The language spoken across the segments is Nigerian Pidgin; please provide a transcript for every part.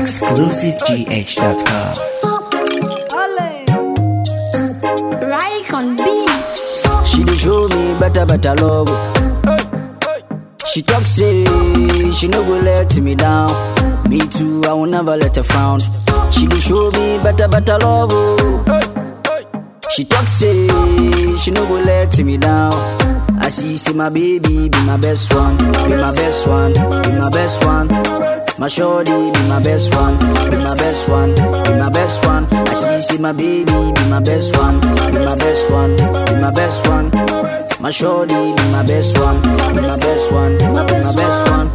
ExclusiveGH.com. Right on beat. She dey show me better, better love. She talk say she no go let me down. Me too, I will never let her frown. She dey show me better, better love. She talk say she no go let me down. I see, see my baby be my best one, be my best one, be my best one. My shorty be my best one, be my best one, be my best one. I see, see my baby be my best one, be my best one, be my best one. My shorty be my best one, be my best one, be my best one.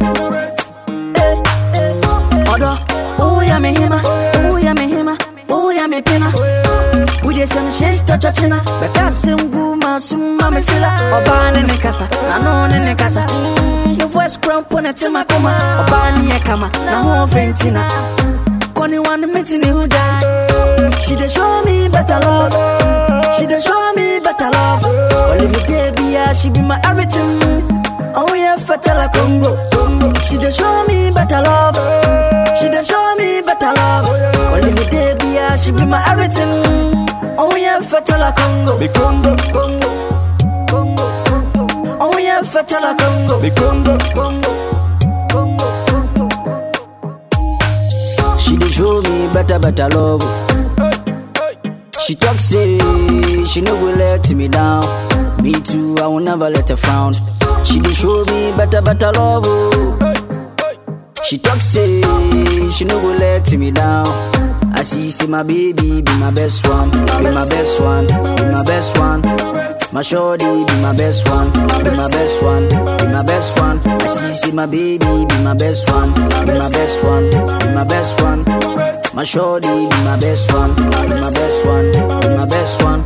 Odo, oh yeah me hima, oh yeah me hima, oh yeah me pina. We dey some shit to chachina, but that's him guma summa me fila. Oba ne ne kasa, na no ne ne kasa. Your voice crump on a tima koma, oba ni e kama, na ho ventina. Koni one meeting who die. She dey show me better love. She dey show me better love. Only me dey be her, she be my everything. Oh yeah, fatala Congo. She dey show me better love. She dey show me better love. Only me dey be her, she be my everything. Oh yeah, fatala Congo. Me Congo, Congo, Congo, Congo. Oh yeah, fatala Congo. me Congo, Congo, Congo, Congo. She dey show me better, better love. She talk say she no go let me down. Me too, I will never let her frown. She dey show me better, better love. She talk say she no go let me down. I see, see my baby be my best one, be my best one, be my best one. My shorty be my best one, be my best one, be my best one. I see, see my baby be my best one, be my best one, be my best one. My shorty be my best one, be my best one, be my best one.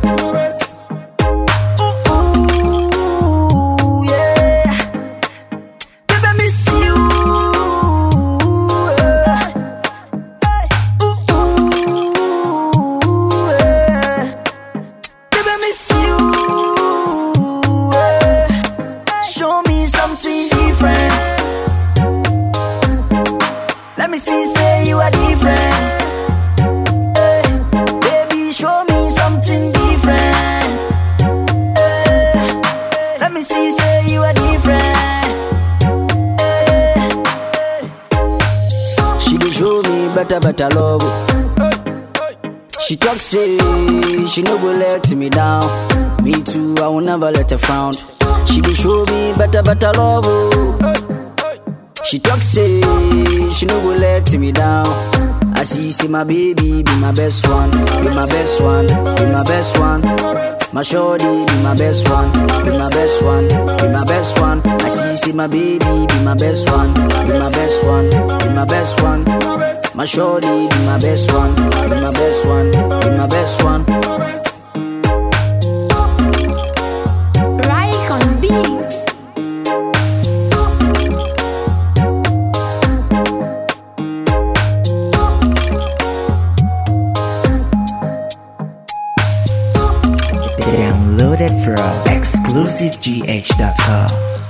Ooh, yeah. Baby, I miss you. yeah. Ooh, yeah. Baby, I miss you. yeah. Show me something different. Let me see, say you are different. Eh, Baby, show me something different. Eh, Let me see, say you are different. Eh, She dey show me better, better love. She talk say she no go let me down. Me too, I will never let her frown. She dey show me better, better love. She talk say she no go let me down. I see, see my baby be my best one, be my best one, be my best one. My shorty be my best one, be my best one, be my best one. I see, see my baby be my best one, be my best one, be my best one. My shorty be my best one, be my best one, be my best one. Right on beat. Downloaded from ExclusiveGH.com.